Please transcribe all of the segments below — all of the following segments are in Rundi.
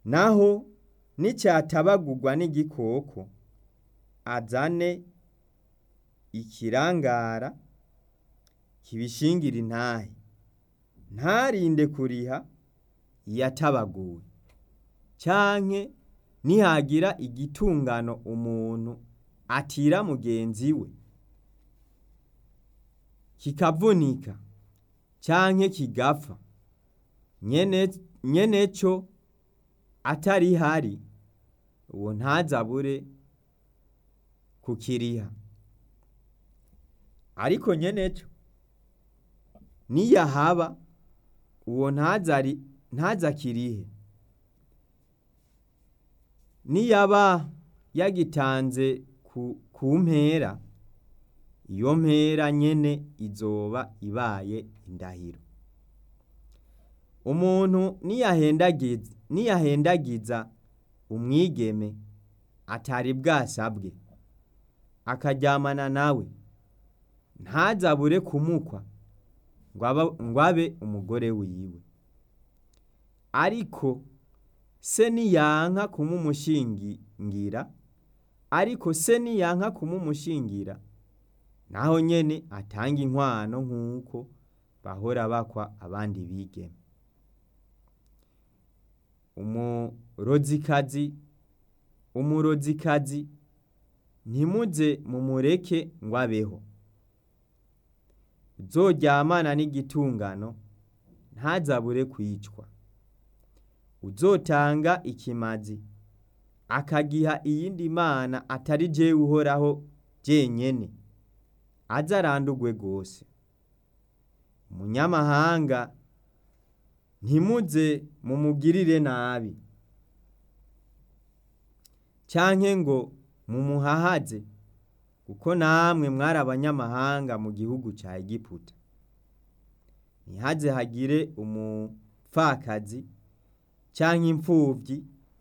naho nicyatabagurwa n'igikoko azane ikirangara kibishingira intahe ntarinde kuriha iyatabaguwe canke nihagira igitungano umuntu atira mugenzi we kikavunika canke kigapfa nyene nyeneco atarihari uwo ntazabure kukiriha ariko nyeneco niyahaba uwo ntazari ntazakirihe niyaba yagitanze ku, ku mpera iyo mpera nyene izoba ibaye indahiro umuntu niyahendagiza niyahendagiza umwigeme atari bwasabwe akaryamana nawe ntazabure kumukwa ngo abe umugore wiwe ariko se niyanka kumumushingira ariko se niyanka kumumushingira naho nyene atanga inkwano nk'uko bahora bakwa abandi bigeme umurozikazi umurozikazi ntimuze mumureke ngo abeho uzoryamana n'igitungano ntazabure kwicwa uzotanga ikimazi akagiha iyindi mana atari jewe uhoraho jenyene aze arandurwe rwose umunyamahanga ntimuze mumugirire nabi canke ngo mumuhahaze kuko namwe mwari abanyamahanga mu gihugu ca Egiputa ntihaze hagire umupfakazi canke impfuvyi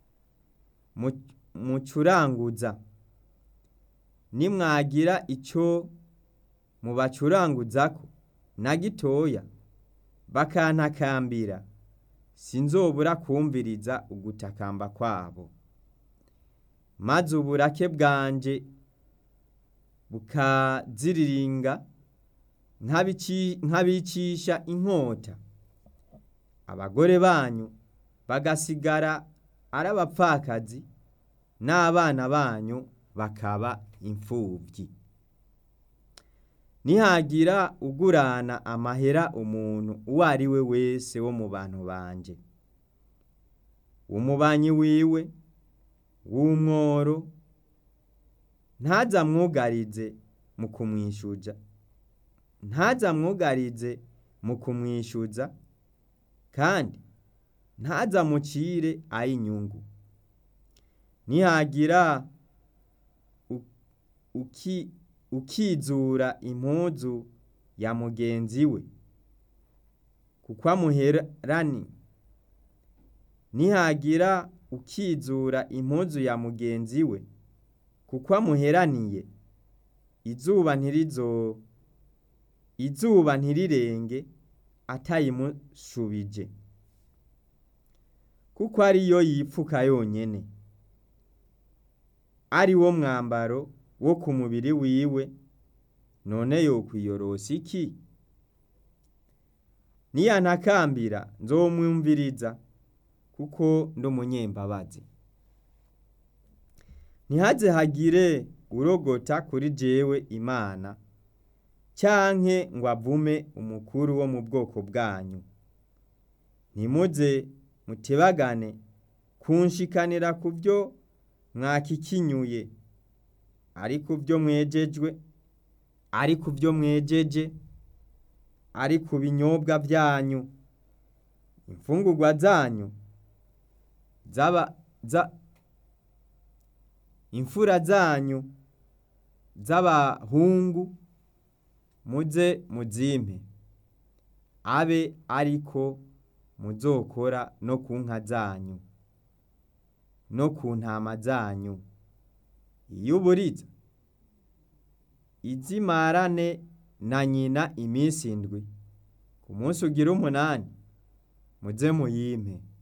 mucuranguza nimwagira ico mubacuranguzako na gitoya bakantakambira sinzobura kumviriza ugutakamba kwabo maze uburake bwanje bukaziriringa nkabicisha inkota abagore banyu bagasigara ari abapfakazi n'abana banyu bakaba imfuvyi nihagira ugurana amahera umuntu uwo ari we wese wo mu bantu banje umubanyi wiwe w'umworo ntazamwugarize mu kumwishuza ntazamwugarize mu kumwishuza kandi ntazamucire ay'inyungu nihagira uki ukizura impuzu ya mugenzi we kuko amuherani nihagira ukizura impuzu ya mugenzi we kuko amuheraniye izuba ntirizo izuba ntirirenge atayimushubije kuko ariyo yipfuka yonyene ari wo mwambaro wo ku mubiri wiwe none yokwiyorosa iki niyantakambira nzomwumviriza kuko ndi umunyembabazi ntihaze hagire urogota kuri jewe imana canke ngo avume umukuru wo mu bwoko bwanyu ntimuze mutebagane kunshikanira ku byo mwakikinyuye ari ku byo mwejejwe ari ku byo mwejeje ari ku binyobwa byanyu imfungurwa zanyu zaba za imfura zanyu z'abahungu muze muzimpe abe ariko muzokora no ku nka zanyu no ku ntama zanyu iyo uburiza izimarane na nyina iminsi indwi ku munsi ugira umunani muze muyimpe